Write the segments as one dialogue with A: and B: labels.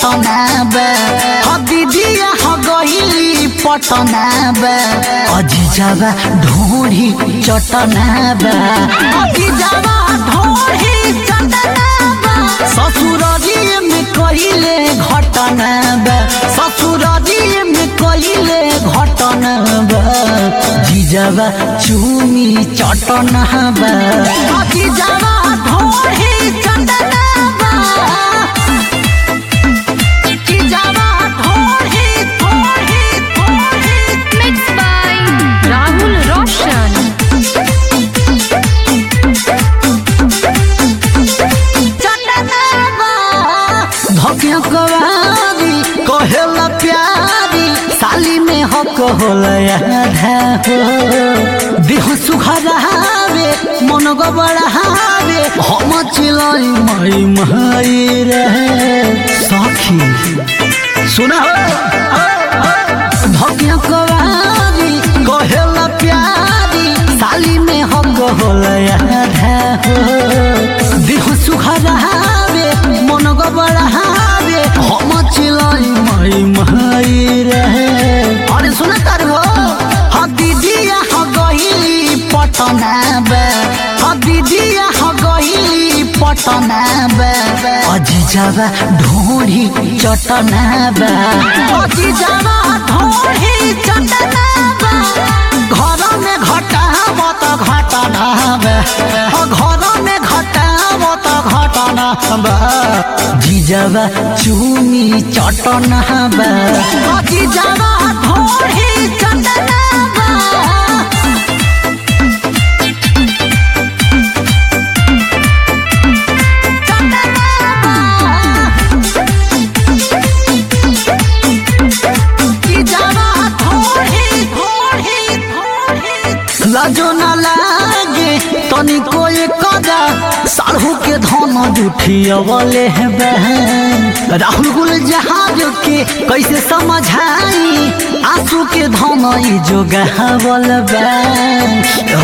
A: चटना बे ह दीदिया ह गइली पटना बे अजीजाबा ढोढ़ी चटना बे अजीजाबा ढोढ़ी चटना बे ससुरारी में कइले घटना बे ससुरारी में कइले घटना बे जीजाबा चूमी चटना बे जीजाबा ढोढ़ी चटना बे जीजाबा ढोढ़ी ढोढ़ी ढोढ़ी
B: Mixed by Rahul Roshan.
A: धकिया कवारी कहेला प्यारी साली में हक होला आधा हो देह सुखरावे मन गबड़ावे हम चिलाई माई माई रहे सखी सुना हो धकिया कवारी कहेला प्यारी साली में हक होला आधा हो देह सुखरावे मन गबड़ावे हम चिलाई माई माई रहे अरे सुना तार हो ह दीदिया ह गइली पटना बे ह दीदिया ह गइली पटना बे अजीजाबा ढोढ़ी चटना बे अजीजाबा ढोढ़ी चटना बे घर में घटाव त घटना बे ह घर में घटाव त घटना बे जीजाबा चूमी चटना बे जीजाबा ढोढ़ी चटना बे लाजो न लागे तनी कोई कदा साढ़ू के धन जुठियवले है बहन राहुल गुल जहाज के कैसे समझाई आंसू के धन ई जो गहवल बहन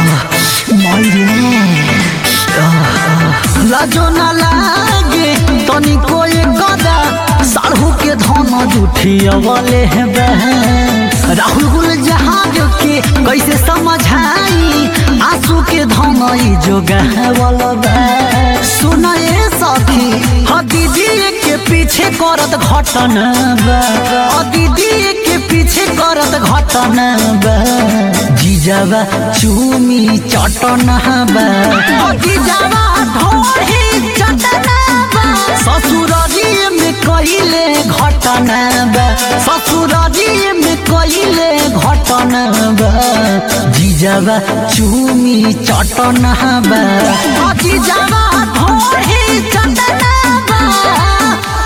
A: लाजो न लागे तनी कोई कदा साढ़ू के धन जुठियवले है बहन राहुल गुल जहाज के कैसे समझाई आंसू के धन ई जो गहवल सुनाए सखी ह दीदी के पीछे करत घटना बा ह दीदी के पीछे करत घटना बा जीजाबा चूमी चटना बा ह जीजाबा ढोढ़ी चटना बा ससुरारी में कइले घटना बा ससुरारी में कइले घटना बा जीजाबा चूमी चटना बा जीजाबा ढोढ़ी चटना बा